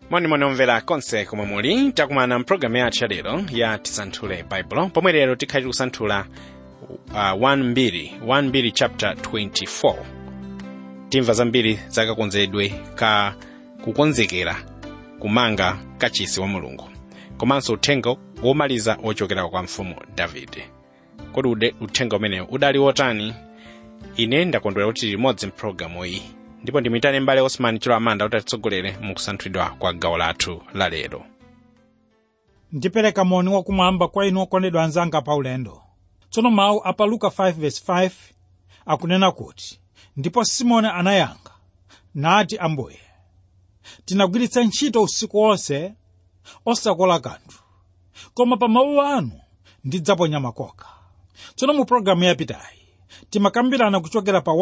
monimoni omvera konse komwe muli takumana mpulogalamu yathu ya lero ya tisanthule baibulo pomwe lero tikhali kusanthula uh, 1 1 chapter 24 timva zambiri zakakonzedwe ka kukonzekera kumanga kachisi wa mulungu komanso uthenga womaliza wochokera kwa mfumu davide kodi ude- uthenga umenewu udali wotani ine ndakondwera kuti limodzi mpulogalamu iyi ndipo ndimitane mbale osman chilo amanda kuti atitsogolere mu kusanthulidwa kwa gawo lathu la lero ndipereka moni wakumwamba kwa inu okondedwa anzanga pa ulendo tsono mawu a pa luka 5:5 akunena kuti ndipo simoni anayankha nati ambuye tinagwiritsa ntchito usiku wonse osakola kanthu koma pa mawu anu ndidzaponya makoka tsono mu pologalamu yapitayi timakambirana kuchokera pa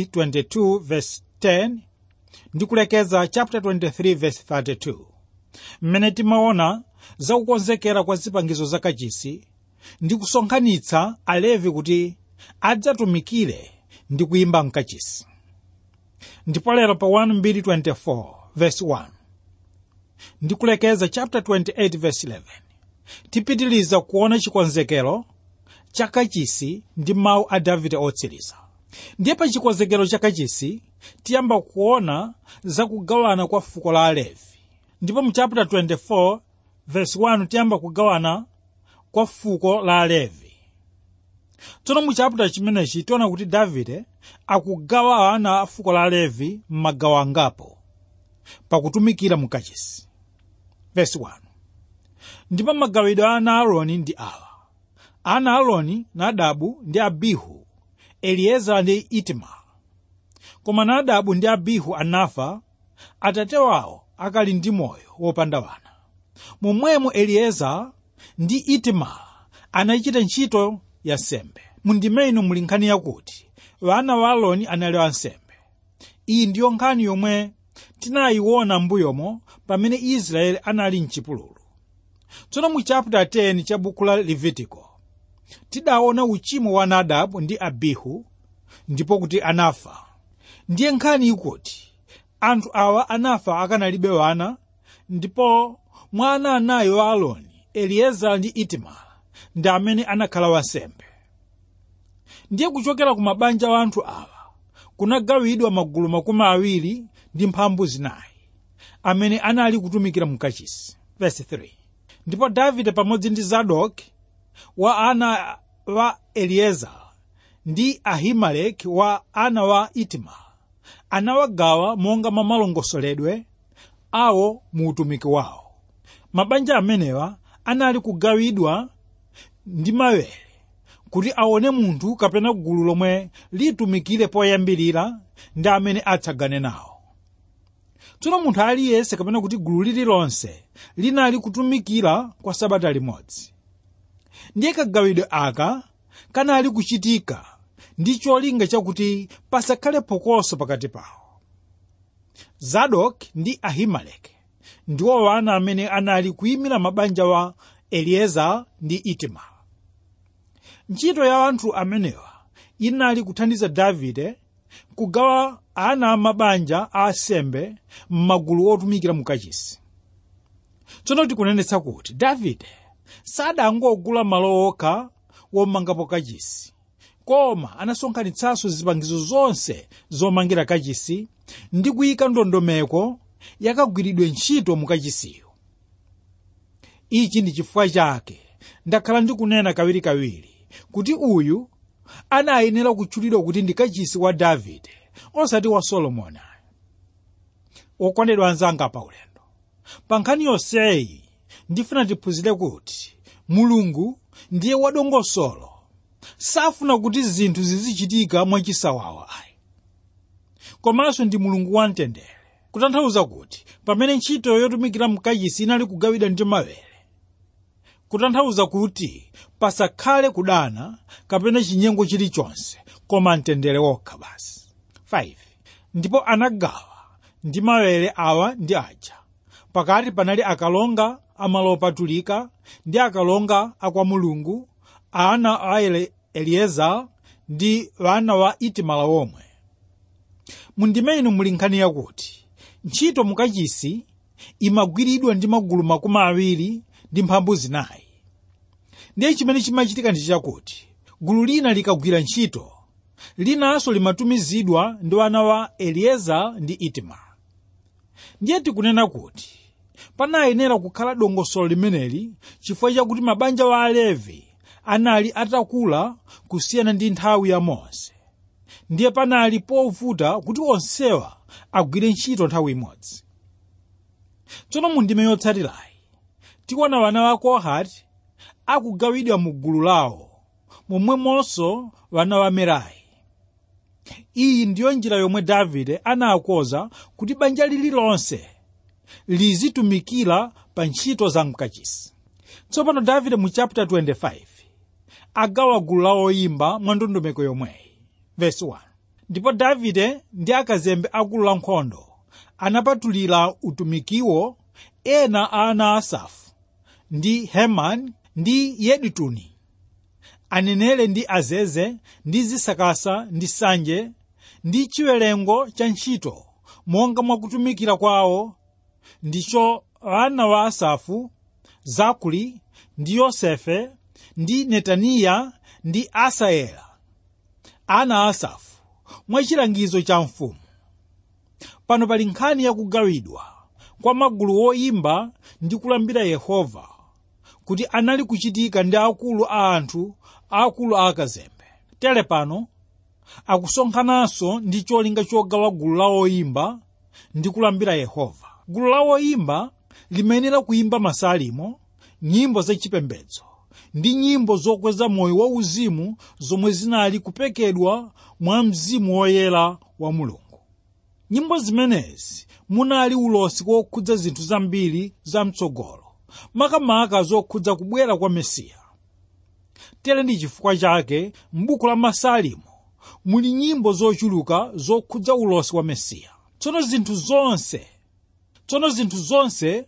1:22:10 ndi kulekeza chapter 23:32 mmene timaona zakukonzekera kwa zipangizo zakachisi ndi kusonkhanitsa alevi kuti adzatumikire ndi kuyimba mkachisi ndipo lero pa 1:24 verse 1 ndi kulekeza chapter 28 verse 11 tipitiliza kuona chikonzekero cha kachisi ndi mawu a davide otsiriza ndiye pa chikonzekero cha kachisi tiyamba kuona zakugawana kwa fuko la alevi ndipo mu chapter 24 verse 1 tiyamba kugawana kwa fuko la alevi tsono mu chapter chimenechi tiona kuti davide akugawa ana a fuko la alevi m'magawo angapo pakutumikira mu kachisi verse 1 ndipo magawidwe a ana a aaroni ndi awa ana a aaroni nadabu ndi abihu eliezara ndi itamara koma nadabu ndi abihu anafa atate wawo akali ndi moyo wopanda wana momwemo eliezara ndi itamara anachita ntchito ya nsembe mundime ino muli nkhani yakuti wana wa aaroni anali ansembe iyi ndiyo nkhani yomwe tinayiona m'mbuyomo pamene israeli anali mchipululu tsono mu chapter 10 cha buku la levitiko tidaona uchimo wa nadabu ndi abihu ndipo kuti anafa ndiye nkhani ikuti anthu awa anafa akanalibe wana ndipo mwa ana anayi wa aaroni eliezara ndi itamara ndi amene anakhala wansembe ndiye kuchokera ku mabanja wa anthu awa kunagawidwa magulu makumi awiri ndi mphambu zinayi amene anali kutumikira mkachisi verse 3 ndipo davide pamodzi ndi zadoki wa ana wa eliezara ndi ahimeleki wa ana wa itamara anawagawa monga mwa malongosoledwe awo mu utumiki wawo mabanja amenewa anali kugawidwa ndi mawere kuti aone munthu kapena gulu lomwe litumikire poyambirira ndi amene atsagane nawo tsono munthu aliyense kapena kuti gulu lililonse linali kutumikira kwa sabata limodzi ndiye kagawidwe aka kanali kuchitika ndi cholinga chakuti pasakhale phokoso pakati pawo zadoki ndi ahimeleki ndiwo wana amene anali kuyimira mabanja wa eliezara ndi itamara ntchito ya anthu amenewa inali kuthandiza davide kugawa ana amabanja a asembe m'magulu otumikira mukachisi tsono tikunenetsa kuti davide sadangogula malo okha womangapo kachisi koma anasonkhanitsanso zipangizo zonse zomangira kachisi ndi kuyika ndondomeko yakagwiridwe ntchito mukachisiyo ichi ndi chifukwa chake ndakhala ndikunena kawirikawiri kuti uyu anayenera kutchulidwa kuti ndi kachisi wa davide osati wa solomoni okondedwa anzanga pa ulendo pa nkhani yonseyi ndifuna tiphunzire kuti mulungu ndiye wadongosolo safuna kuti zinthu zizichitika mwachisawawa ayi komanso ndi mulungu wamtendere kutanthauza kuti pamene ntchito yotumikira mkachisi inali kugawidwa ndi mawere kutanthauza kuti pasakhale kudana kapena chinyengo chilichonse koma mtendere wokha basi 5 ndipo anagawa ndi mawere awa ndi aja pakati panali akalonga amalo opatulika ndi akalonga akwa mulungu ana a Ele- eliezara ndi wana wa itamara omwe mundime ino muli nkhani yakuti ntchito mukachisi imagwiridwa ndi magulu makumi awiri ndi mphambu zinayi ndiye chimene chimachitika ndi chakuti gulu lina likagwira ntchito linanso limatumizidwa ndi wana wa elieza ndi itamara ndiye tikunena kuti panayenera kukhala dongosolo limeneli chifukwa chakuti mabanja wa alevi anali atakula kusiyana ndi nthawi ya mose ndiye panali povuta kuti onsewa agwire ntchito nthawi imodzi tsono mu ndime yotsatirayi tikuona wana wa kohati akugawidwa mu gulu lawo momwemonso wana wa merari iyi ndiyo njira yomwe davide anakonza kuti banja lililonse lizitumikira pa ntchito za mkachisi tsopano davide mu chapter 25 agawa gulu la oyimba mwa ndondomeko yomweyi verse 1 ndipo davide ndi akazembe a gulu la nkhondo anapatulira utumikiwo ena a ana asafu ndi hemani ndi yedutuni anenere ndi azeze ndi zisakasa ndi sanje ndi chiwerengo cha ntchito monga mwakutumikira kwawo ndicho ana wa asafu zakuri ndi yosefe ndi netaniya ndi asaela ana a asafu mwachilangizo cha mfumu pano pali nkhani yakugawidwa kwa magulu oyimba ndi kulambira yehova kuti anali kuchitika ndi akulu a anthu akulu a akazembe tere pano akusonkhananso ndi cholinga chogawa gulu la oyimba ndi kulambira yehova gulu la oyimba limayenera kuyimba masalimo nyimbo zachipembedzo ndi nyimbo zokweza moyo wauzimu zomwe zinali kupekedwa mwa mzimu woyera wa mulungu nyimbo zimenezi munali ulosi kokhudza zinthu zambiri zamtsogolo makamaka zokhudza kubwera kwa mesiya tere ndi chifukwa chake m'buku la masalimo muli nyimbo zochuluka zokhudza ulosi wa mesiya tsono zinthu zonse tsono zinthu zonse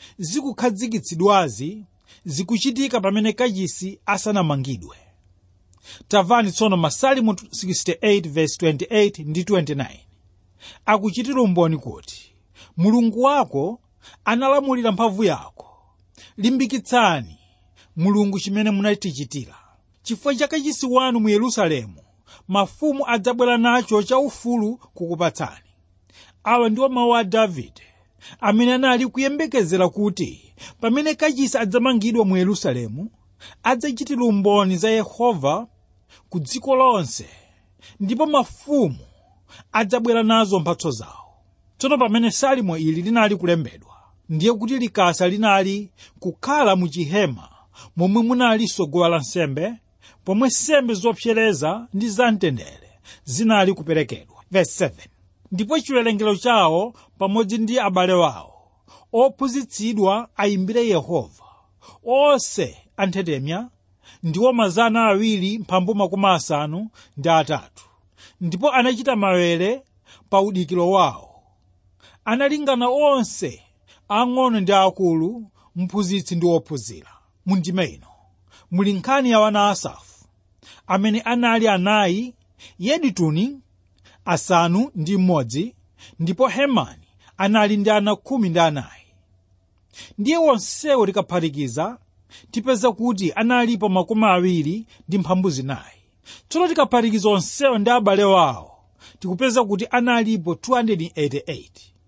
zikukhazikitsidwazi zikuchitika pamene kachisi asanamangidwe tamvani tsono masalimo 68 verse 28 ndi 29 akuchitira umboni kuti mulungu wako analamulira mphamvu yako limbikitsani mulungu chimene munatichitira chifukwa cha kachisi wanu mu yerusalemu mafumu adzabwera nacho chaufulu kukupatsani awa ndiwo mawu a davide amene anali kuyembekezera kuti pamene kachisi adzamangidwa mu yerusalemu adzachitira umboni za yehova ku dziko lonse ndipo mafumu adzabwera nazo mphatso zawo tsono pamene salimo ili linali kulembedwa ndiye kuti likasa linali kukhala mu chihema momwe munalinso guwa lansembe pomwe nsembe zopsereza ndi zamtendere zinali kuperekedwa Verse 7. ndipo chiwerengero chawo pamodzi ndi abale wawo ophunzitsidwa ayimbire yehova onse anthetemya ndiwo mazana awiri mphambu makumi asanu ndi atatu ndipo anachita mawere pa udikiro wawo analingana onse ang'ono ndi akulu mphunzitsi ndi wophunzira mu ndima ino muli nkhani ya wana asafu amene anali anayi yedutuni asanu ndi mmodzi ndipo hemani anali ndi ana khumi ndi anayi ndiye wonsewo tikaphatikiza tipeza kuti analipo makumi awiri ndi mphambu zinayi tsono tikaphatikiza onsewo ndi abale wawo tikupeza kuti analipo 288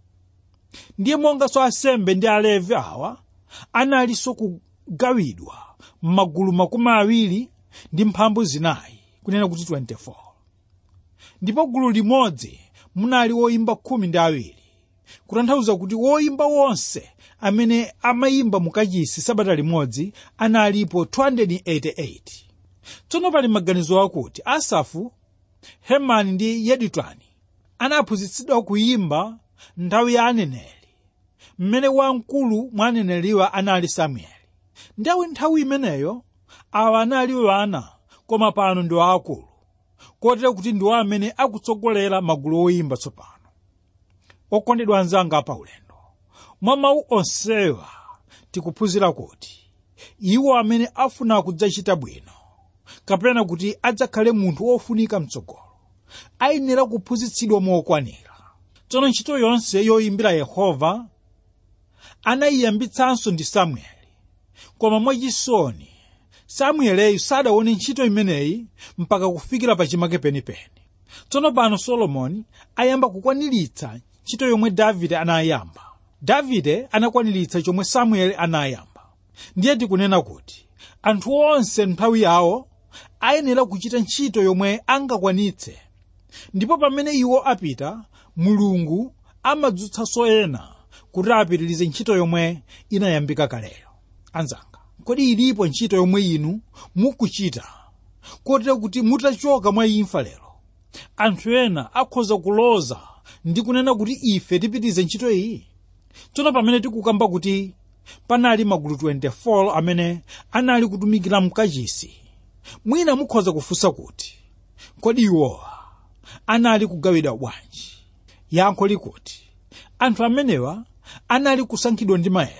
ndiye monganso asembe ndi alevi awa analinso kugawidwa m'magulu makumi awiri ndi mphambu zinayi kunena kuti 24 ndipo gulu limodzi munali woyimba khumi ndi awiri kutanthauza kuti woyimba wonse amene amayimba mukachisi sabata limodzi analipo 288 tsono pali maganizo akuti asafu hemani ndi yedutuni anaphunzitsidwa kuyimba nthawi ya aneneri mmene wamkulu mwa aneneriwa anali samueli ndawe nthawi imeneyo awa anali wana koma pano ndi waakulu kotero kuti ndiwo amene akutsogolera magulu oyimba tsopano okondedwa anzanga pa ulendo mwa mawu onsewa tikuphunzira kuti iwo amene afuna kudzachita bwino kapena kuti adzakhale munthu wofunika mtsogolo ayenera kuphunzitsidwa mokwanira tsono ntchito yonse yoyimbira yehova anayiyambitsanso ndi samueli koma mwachisoni samueleyu sadaone ntchito imeneyi mpaka kufikira pachimake penipeni tsono pano solomoni ayamba kukwaniritsa ntchito yomwe davide anayamba davide anakwaniritsa chomwe samueli anayamba ndiye tikunena kuti anthu onse nthawi yawo ayenera kuchita ntchito yomwe angakwanitse ndipo pamene iwo apita mulungu amadzutsanso ena kuti apitirize ntchito yomwe inayambika kaleyo anzanga kodi ilipo ntchito yomwe inu mukuchita kotero kuti mutachoka mwa imfa lero anthu ena akhoza kuloza ndi kunena kuti ife tipitirize ntchito iyi tsono pamene tikukamba kuti panali magulu 24 amene anali kutumikira mkachisi mwina mukhoza kufunsa kuti kodi iwowa anali kugawidwa bwanji yankho likuti anthu amenewa anali kusankhidwa ndi maere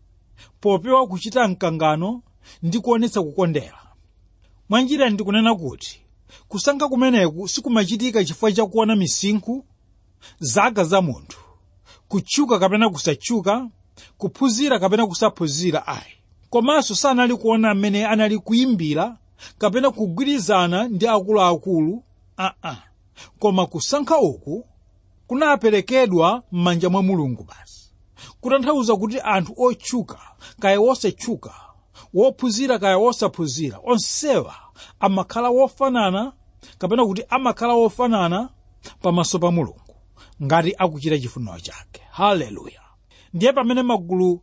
popewa kuchita mkangano ndi kuonetsa kukondera mwanjira ndikunena kuti kusankha kumeneku sikumachitika chifukwa chakuona misinkhu zaka za munthu kutchuka kapena kusatchuka kuphunzira kapena kusaphunzira ayi komanso sanali kuona amene anali kuyimbira kapena kugwirizana ndi akuluakulu aa koma kusankha uku kunaperekedwa m'manja mwa mulungu basi kutanthauza kuti anthu otchuka kaya wosatchuka wophunzira kaya wosaphunzira onsewa amakhala wofanana kapena kuti amakhala wofanana pamaso pa mulungu ngati akuchita chifuniro chake haleluya ndiye pamene magulu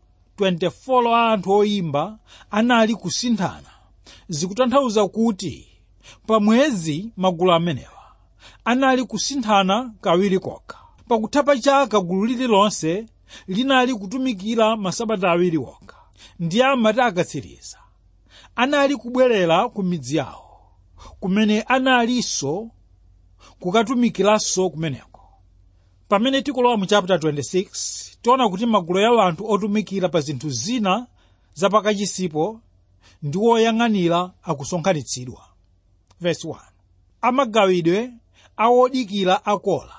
24 a anthu oyimba anali kusinthana zikutanthauza kuti pa mwezi magulu amenewa anali kusinthana kawiri kokha pakutha pa chaka gulu lililonse linali kutumikira masabata awiri okha ndiye amati akatsiriza anali kubwerera ku midzi yawo kumene analinso kukatumikiranso kumeneko pamene tikulowa mu chapter 26 tiona kuti magulu ya anthu otumikira pa zinthu zina zapakachisipo ndi woyang'anira akusonkhanitsidwa verse 1 amagawidwe awodikira akola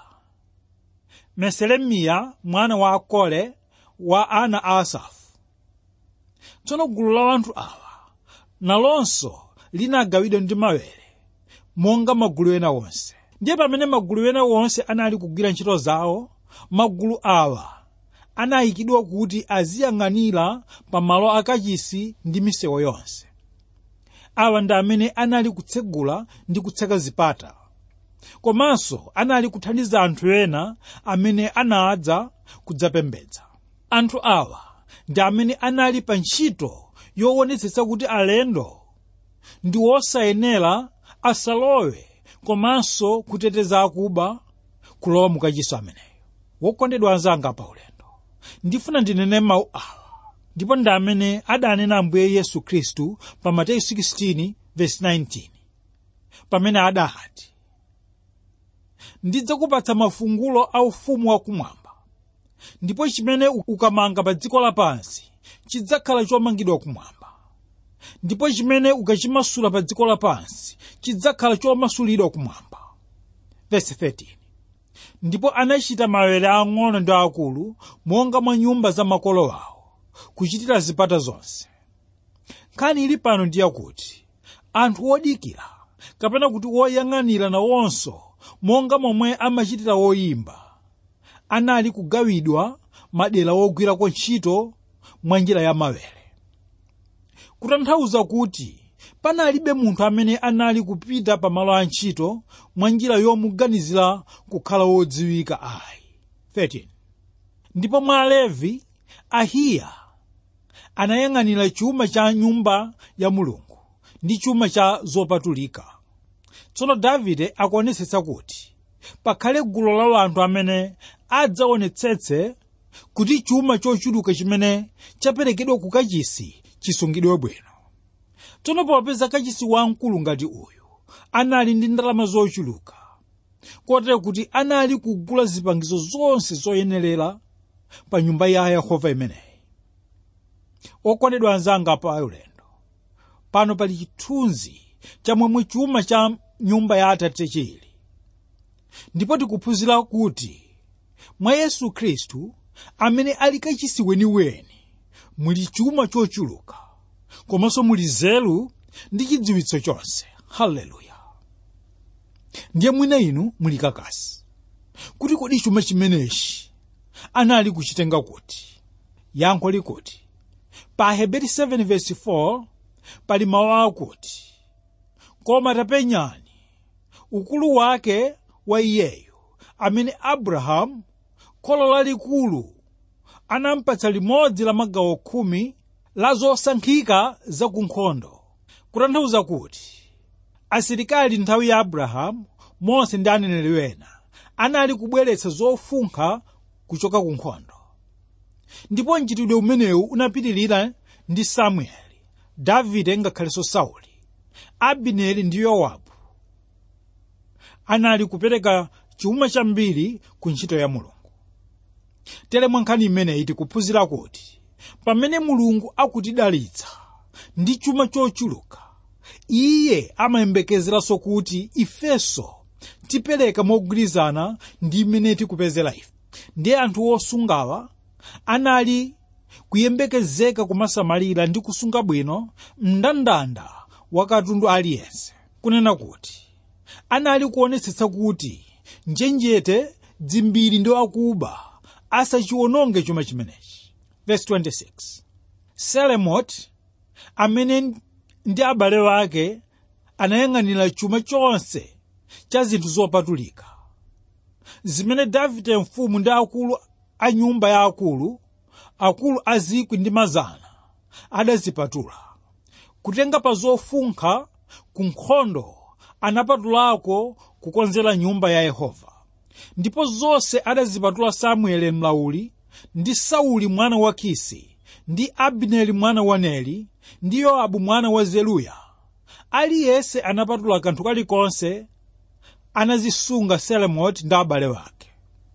meselemiya mwana wa akole wa ana a asafu tsono gulu la anthu awa nalonso linagawidwa ndi mawere monga magulu ena wonse ndiye pamene magulu ena wonse anali kugwira ntchito zawo magulu awa anayikidwa kuti aziyang'anira pa malo akachisi ndi misewu yonse awa ndi amene anali kutsegula ndi kutseka zipata komanso anali kuthandiza anthu ena amene anadza kudzapembedza anthu awa ndi amene anali pa ntchito yoonetsetsa kuti alendo ndi wosayenera asalowe komanso kuteteza akuba kulowa mukachisi ameneyo wokondedwa anzanga pa ulendo ndifuna ndinene mawu awa ndipo ndi amene adanena ambuye yesu khristu pa mateyu 16 verse 19 pamene adati ndidzakupatsa mafungulo a ufumu wakumwamba ndipo chimene ukamanga pa dziko lapansi chidzakhala chomangidwa kumwamba ndipo chimene ukachimasula pa dziko lapansi chidzakhala chomasulidwa kumwamba verse 13 ndipo anachita mawere ang'ono ndi akulu monga mwa nyumba za makolo awo kuchitira zipata zonse nkhani ili pano ndi yakuti anthu odikira kapena kuti woyang'anira nawonso monga momwe amachitira woyimba anali kugawidwa madera wogwirako ntchito mwa njira ya mawere kutanthauza kuti panalibe munthu amene anali kupita pa malo a ntchito mwa njira yomuganizira kukhala wodziwika ayi 13 ndipo mwa alevi ahiya anayang'anira chuma cha nyumba ya mulungu ndi chuma cha zopatulika tsono davide akuonetsetsa kuti pakhale gulu la anthu amene adzaonetsetse kuti chuma chochuluka chimene chaperekedwa ku kachisi chisungidwe bwino tsono popeza kachisi wamkulu ngati uyu anali ndi ndalama zochuluka kotero kuti anali kugula zipangizo zonse zoyenerera pa nyumba ya yehova imeneyi okondedwa anzanga pa ulendo pano pali chithunzi cha momwe chuma cha nyumba ya atate chili ndipo tikuphunzira kuti mwa yesu khristu amene ali kachisi weniweni muli chuma chochuluka komanso muli nzeru ndi chidziwitso chonse haleluya ndiye mwina inu muli kakasi kuti kodi chuma chimenechi anali kuchitenga kuti yankho likuti pa heberi 7:4 pali mawu akuti koma tapenyani ukulu wake wa iyeyo amene abrahamu kholo lalikulu anampatsa limodzi la magawo khumi la zosankhika za ku nkhondo kutanthauza kuti asilikali nthawi ya abrahamu mose ndi aneneri wena anali kubweretsa zofunkha kuchoka ku nkhondo ndipo mchitidwe umenewu unapitirira ndi samueli davide ngakhalenso sauli abineri ndi yowabu anali kupereka chuma chambiri ku ntchito ya mulungu tere mwa nkhani imeneyi tikuphunzira kuti pamene mulungu akutidalitsa ndi chuma chochuluka iye amayembekezeranso kuti ifenso tipereka mogwirizana ndi imene tikupezera ife ndiye anthu osungawa anali kuyembekezeka kumasamalira ndi kusunga bwino mndandanda wa katundu aliyense kunena kuti anali kuonetsetsa kuti njenjete dzimbiri ndi akuba asachiwononge chuma chimenechi verse 26 selemot amene ndi abale ake anayang'anira chuma chonse cha zinthu zopatulika zimene davide mfumu ndi akulu a nyumba ya akulu akulu a zikwi ndi mazana adazipatula kutenga pa zofunkha ku nkhondo anapatulako kukonzera nyumba ya yehova ndipo zonse adazipatula samueli mlauli ndi sauli mwana wa kisi ndi abineri mwana wa neri ndi yoabu mwana wa zeruya aliyense anapatula kanthu kalikonse anazisunga selemoti ndi abale wake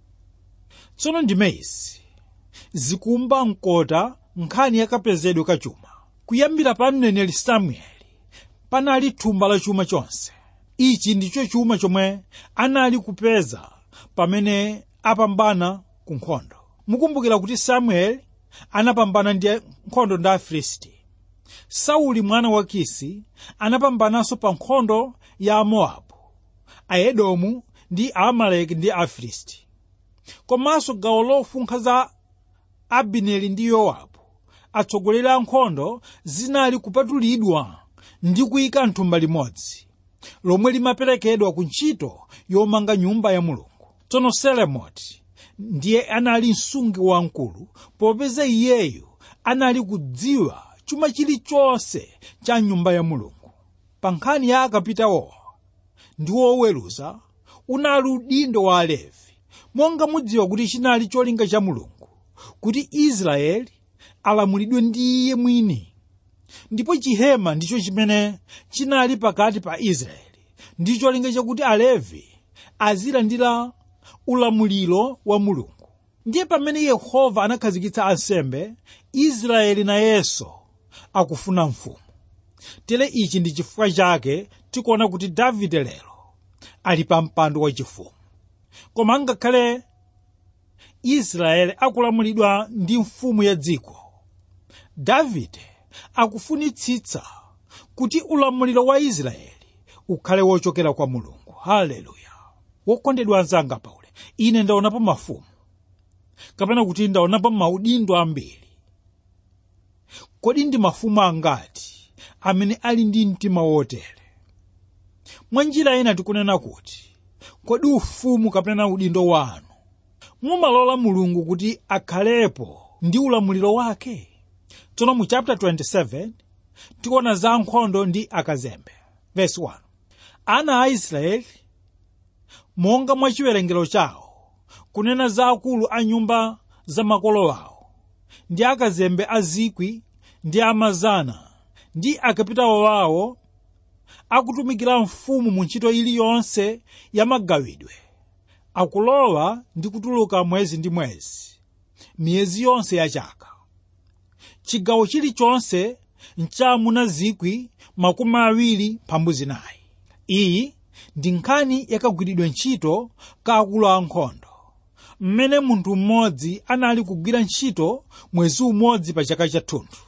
tsono ndimeizi zikumba mkota nkhani yakapezedwe ka chuma kuyambira pa mneneri samueli panali thumba la chuma chonse ichi ndicho chuma chomwe anali kupeza pamene apambana ku nkhondo mukumbukira kuti samueli anapambana ndi nkhondo ndi afilisti sauli mwana wa kisi anapambananso pa nkhondo ya amowabu aedomu ndi aamaleki ndi afilisti komanso gawo lofunkha za abineri ndi yowabu atsogoleri a nkhondo zinali kupatulidwa ndi kuyika mthumba limodzi lomwe limaperekedwa ku ntchito yomanga nyumba ya mulungu tsono selemoti ndiye anali msungi wamkulu popeza iyeyu anali kudziwa chuma chilichonse cha nyumba ya mulungu pa nkhani ya akapitawo ndi woweruza unali udindo wa alevi monga mudziwa kuti chinali cholinga cha mulungu kuti israeli alamulidwe ndi iye mwini ndipo chihema ndicho chimene chinali pakati pa israeli ndi cholinga chakuti alevi azilandira ulamuliro wa mulungu ndiye pamene yehova anakhazikitsa ansembe israeli nayenso akufuna mfumu tere ichi ndi chifukwa chake tikuona kuti davide lero ali pa mpando wachifumu koma ngakhale israeli akulamulidwa ndi mfumu ya dziko davide akufunitsitsa kuti ulamuliro wa israeli ukhale wochokera kwa mulungu haleluya wokondedwa anzanga paule ine ndaonapo mafumu kapena kuti ndaonapo maudindo ambiri kodi ndi mafumu angati amene ali ndi mtima wotere mwa njira ina tikunena kuti kodi ufumu kapena udindo wanu mumalola mulungu kuti akhalepo ndi ulamuliro wake tsono mu chapter 27 tikuona za nkhondo ndi akazembe verse 1 ana a israeli monga mwa chiwerengero chawo kunena za akulu a nyumba za makolo awo ndi akazembe a zikwi ndi amazana ndi akapitawo wawo akutumikira mfumu mu ntchito iliyonse ya magawidwe akulowa ndi kutuluka mwezi ndi mwezi miyezi yonse ya chaka chigawo chilichonse nchamuna zikwi makumi awiri mphambu zinayi iyi ndi nkhani yakagwiridwe ntchito ka akulu ankhondo mmene munthu mmodzi anali kugwira ntchito mwezi umodzi pa chaka chathunthu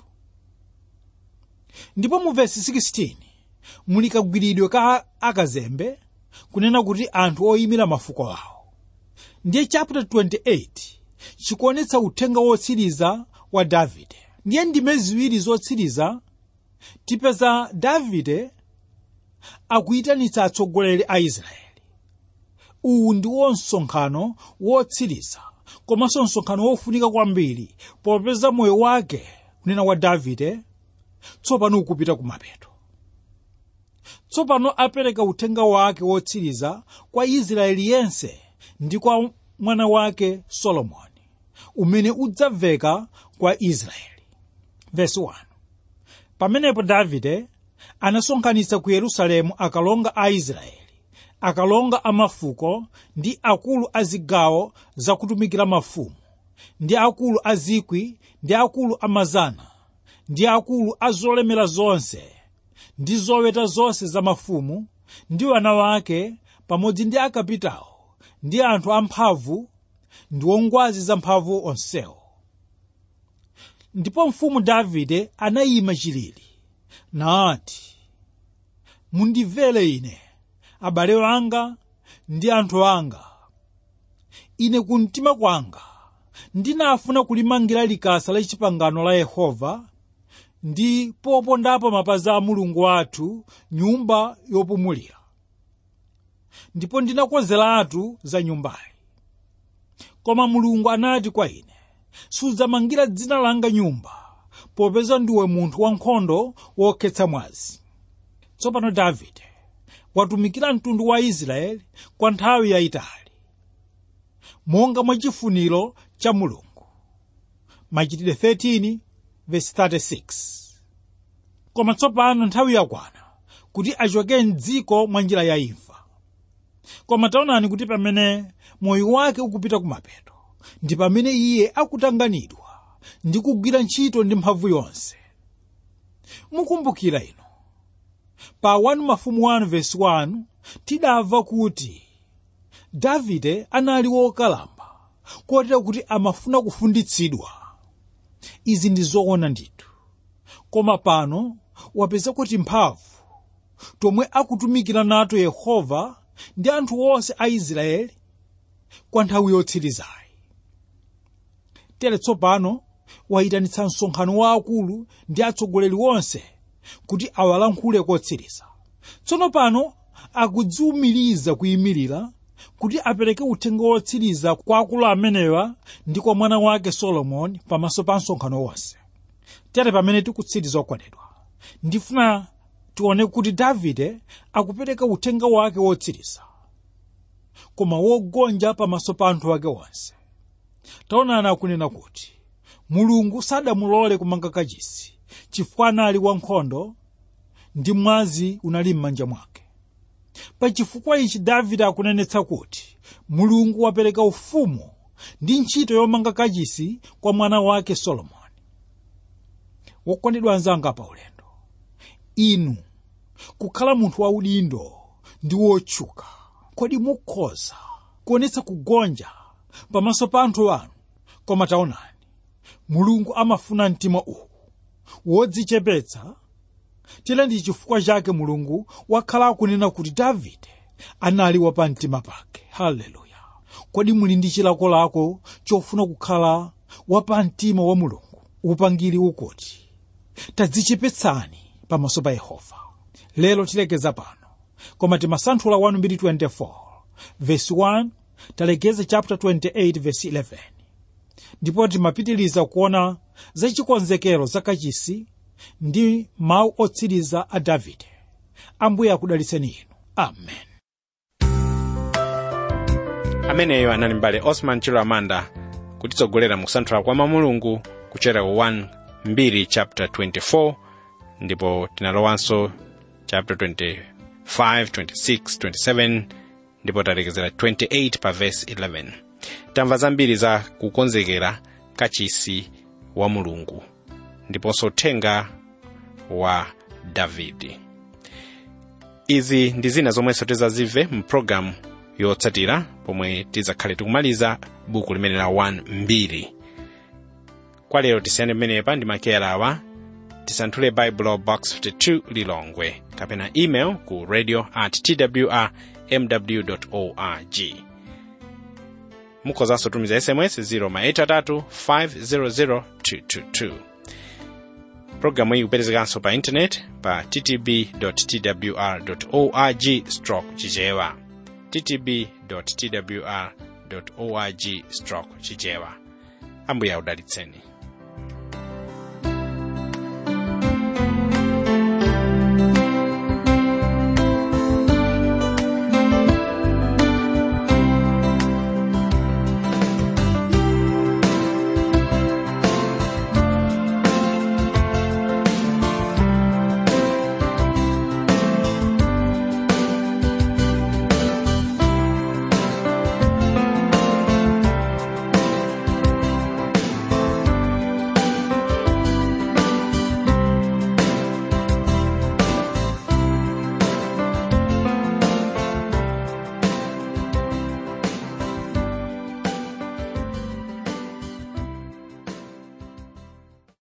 ndipo mu vesi 16 muli kagwiridwe ka akazembe kunena kuti anthu oyimira mafuko awo ndiye chapter 28 chikuonetsa uthenga wotsiriza wa davide ndiye ndime ziwiri zotsiriza tipeza davide akuyitanitsa atsogoleri a israeli uwu ndiwo msonkhano wotsiriza komanso msonkhano wofunika kwambiri popeza moyo wake kunena wa davide tsopano ukupita kumapeto tsopano apereka uthenga wake wotsiriza kwa israeli yense ndi kwa mwana wake solomoni umene udzamveka kwa israeli Verse 1. pamenepo davide anasonkhanitsa ku yerusalemu akalonga a israeli akalonga a mafuko ndi akulu a zigawo zakutumikira mafumu ndi akulu a zikwi ndi akulu a mazana ndi akulu a zolemera zonse ndi zoweta zonse za mafumu ndi wana wake pamodzi ndi akapitawo ndi anthu amphamvu ndi ongwazi zamphamvu onsewo ndipo mfumu davide anayima chilili nati mundimvere ine abale anga ndi anthu anga ine kumtima kwanga ndinafuna kulimangira likasa la chipangano la yehova ndi popondapo mapazi a mulungu wathu nyumba yopumulira ndipo ndinakonzeratu za nyumbayi koma mulungu anati kwa ine sudzamangira dzina langa nyumba popeza ndiwe munthu wankhondo wokhetsa mwazi tsopano davide watumikira mtundu wa israeli kwa nthawi yayitali monga mwa chifuniro cha mulungu machitidwe 13 verse 36 koma tsopano nthawi yakwana kuti achoke mdziko mwa njira ya imfa koma taonani kuti pamene moyo wake ukupita kumapeto ndi pamene iye akutanganidwa ndi kugwira ntchito ndi mphamvu yonse mukumbukira ino pa 1 mafumu 1 verse 1 tidamva kuti davide anali wokalamba kotera kuti amafuna kufunditsidwa izi ndi zoona ndithu koma pano wapeza kuti mphamvu tomwe akutumikira nato yehova ndi anthu onse a israeli kwa nthawi yotsirizayi tere tsopano wayitanitsa msonkhano waakulu ndi atsogoleri onse kuti awalankhule kotsiriza tsono pano akudziwumiriza kuyimirira kuti apereke uthenga wotsiriza kwa akulu amenewa ndi kwa mwana wake solomoni pamaso pa msonkhano wonse tere pamene tikutsiriza okondedwa ndifuna tione kuti davide akupereka uthenga wake wotsiriza koma wogonja pamaso pa anthu ake onse taonani akunena kuti mulungu sadamulole kumanga kachisi chifukwa anali wankhondo ndi mwazi unali m'manja mwake pa chifukwa ichi davide akunenetsa kuti mulungu wapereka ufumu ndi ntchito yomanga kachisi kwa mwana wake solomoni wokondedwa anzanga pa ulendo inu kukhala munthu waudindo ndi wotchuka kodi mukhoza kuonetsa kugonja pamaso pa anthu anu koma taonani mulungu amafuna mtima uwu wodzichepetsa tile ndi chifukwa chake mulungu wakhala akunena kuti davide anali wapa mtima pake haleluya kodi muli ndi chilakolako chofuna kukhala wapa mtima wa mulungu upangiri ukuti tadzichepetsani pamaso pa yehova lero tilekeza pano koma timasanthula 1:24 verse 1 talekeza chapter 28 verse 11 ndipo timapitiliza kuona za chikonzekero za kachisi ndi mawu otsiriza a davide ambuye akudalitseni inu amen ameneyo anali mbale osman chilamanda kutitsogolera mu kusanthula kwa mamulungu kuchokera 1 2 chapter 24 ndipo tinalowanso chapter 25 26 27 ndipo talekezera 28 pa verse 11 tamva zambiri za kukonzekera kachisi wa mulungu ndiponso uthenga wa davidi izi ndi zina zomwenso tizazimve mu programu yotsatira pomwe tidzakhale tikumaliza buku limene la 1 mbiri kwa lero tisiyane pamenepa ndi makeyala awa tisanthule baibulo box 52 lilongwe kapena email ku radio at twr mw org mukhozanso tumiza sms 0 500 222 programu iyi kupezekanso pa intaneti pa ttb twr org stroke chichewa ttb twr org stroke chichewa ambuye akudalitseni